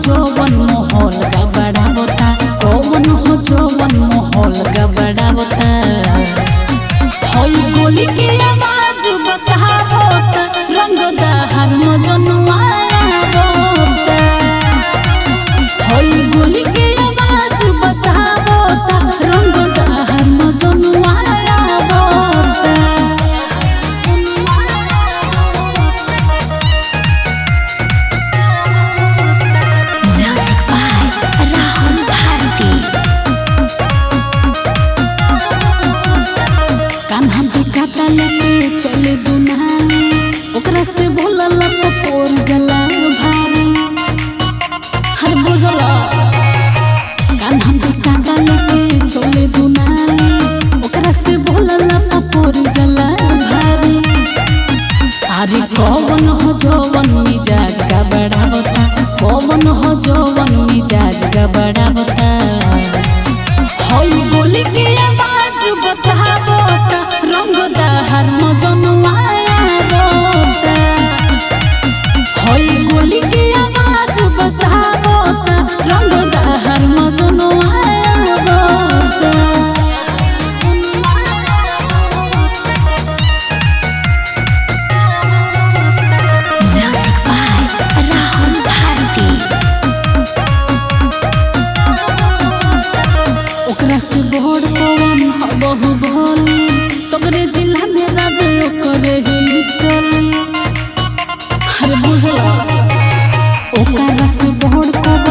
जवन माहौल गबड़ावता कौन हो जवन माहौल गबड़ावता हई गोली के आवाज बतावता रंग दहर मजनुआ आवता हई गोली के आवाज बतावता रंग दहर मजनुआ आवता Music by Rahul Bharti. Kanha भी काटा लेके चले दुनाली ओकरा से बोलल तो पोर जला भारी हर बुझला कान्हा भी काटा लेके चले दुनाली ओकरा से बोलल तो पोर जला भारी अरे कौन हो जवन मिजाज का बढ़ावता कौन हो जवन मिजाज का बढ़ावता हई बोली के आवाज बतावता रंग दहर मजनुआ आवता हई गोली के आवाज बतावता रंग दहर मजनुआ आवता Music by Rahul Bharti. ओकरा से बड़ पवन हबहु भोली सगरे जिला में राज ओकरे ही चली हर बुझला ओकरा से बड़ पवन